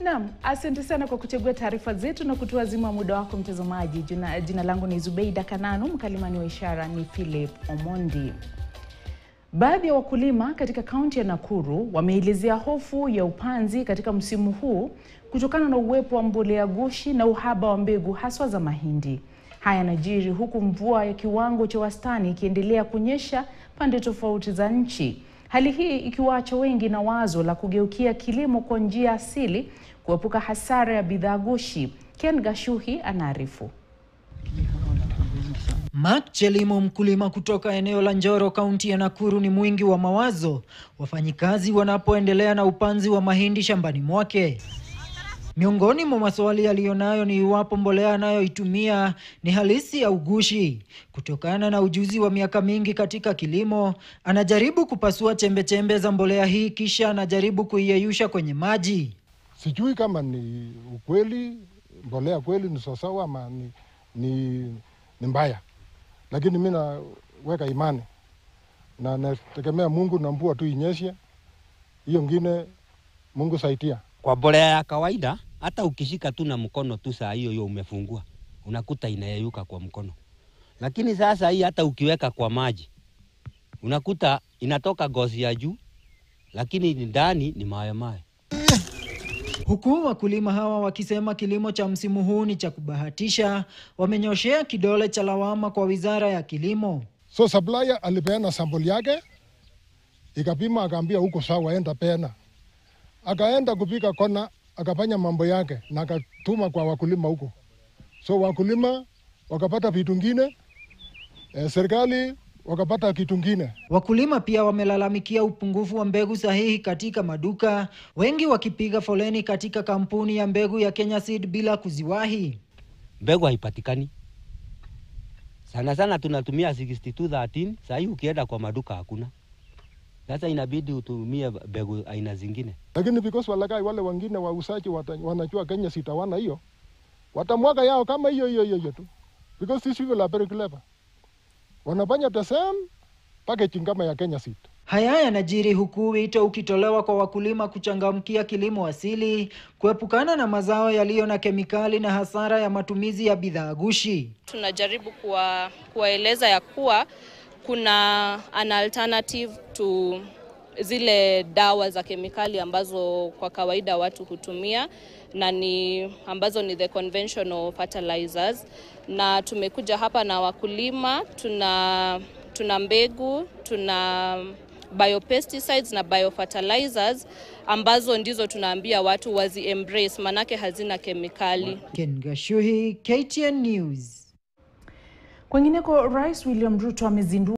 Naam, asante sana kwa kuchagua taarifa zetu na kutuazima muda wako mtazamaji. Jina, jina langu ni Zubeida Kananu, mkalimani wa ishara ni Philip Omondi. Baadhi ya wakulima katika kaunti ya Nakuru wameelezea hofu ya upanzi katika msimu huu kutokana na uwepo wa mbolea gushi na uhaba wa mbegu haswa za mahindi. Haya yanajiri huku mvua ya kiwango cha wastani ikiendelea kunyesha pande tofauti za nchi. Hali hii ikiwaacha wengi na wazo la kugeukia kilimo kwa njia asili kuepuka hasara ya bidhaa gushi. Ken Gashuhi anaarifu. Mark Chelimo, mkulima kutoka eneo la Njoro, kaunti ya Nakuru, ni mwingi wa mawazo wafanyikazi wanapoendelea na upanzi wa mahindi shambani mwake. Miongoni mwa maswali aliyonayo ni iwapo mbolea anayoitumia ni halisi au gushi. Kutokana na ujuzi wa miaka mingi katika kilimo, anajaribu kupasua chembechembe za mbolea hii kisha anajaribu kuiyeyusha kwenye maji. Sijui kama ni ukweli, mbolea kweli ni sawasawa ama ni, ni, ni mbaya, lakini mi naweka imani na nategemea Mungu na mvua tu inyeshe, hiyo ngine Mungu saidia. Kwa mbolea ya kawaida, hata ukishika tu na mkono tu saa hiyo hiyo umefungua, unakuta inayeyuka kwa mkono. Lakini sasa hii hata ukiweka kwa maji unakuta inatoka gozi ya juu, lakini ndani ni mawe mawe. Huku wakulima hawa wakisema kilimo cha msimu huu ni cha kubahatisha, wamenyoshea kidole cha lawama kwa wizara ya kilimo. So supplier alipeana sample yake, ikapima, akaambia huko sawa, enda peana. Akaenda kupika kona, akafanya mambo yake na akatuma kwa wakulima huko. So wakulima wakapata vitu ngine, eh, serikali wakapata kitu ngine. Wakulima pia wamelalamikia upungufu wa mbegu sahihi katika maduka, wengi wakipiga foleni katika kampuni ya mbegu ya Kenya Seed bila kuziwahi. Mbegu haipatikani sana sana, tunatumia 6213 saa hii ukienda kwa maduka hakuna. Sasa inabidi utumie mbegu aina zingine. Lakini because walagai wale wengine wauzaji wata- wanajua Kenya Seed hawana hiyo, watamwaga yao kama hiyo hiyo hiyo hiyo tu, because these people are very clever, wanafanya the same packaging kama ya Kenya Seed. Haya yanajiri huku wito ukitolewa kwa wakulima kuchangamkia kilimo asili, kuepukana na mazao yaliyo na kemikali na hasara ya matumizi ya bidhaa gushi. tunajaribu kuwa, kuwaeleza ya kuwa kuna an alternative to zile dawa za kemikali ambazo kwa kawaida watu hutumia na ni ambazo ni the conventional fertilizers, na tumekuja hapa na wakulima, tuna tuna mbegu, tuna biopesticides na biofertilizers ambazo ndizo tunaambia watu wazi embrace, manake hazina kemikali. Ken Gashuhi, KTN News. Kwengineko, Rais William Ruto amezindua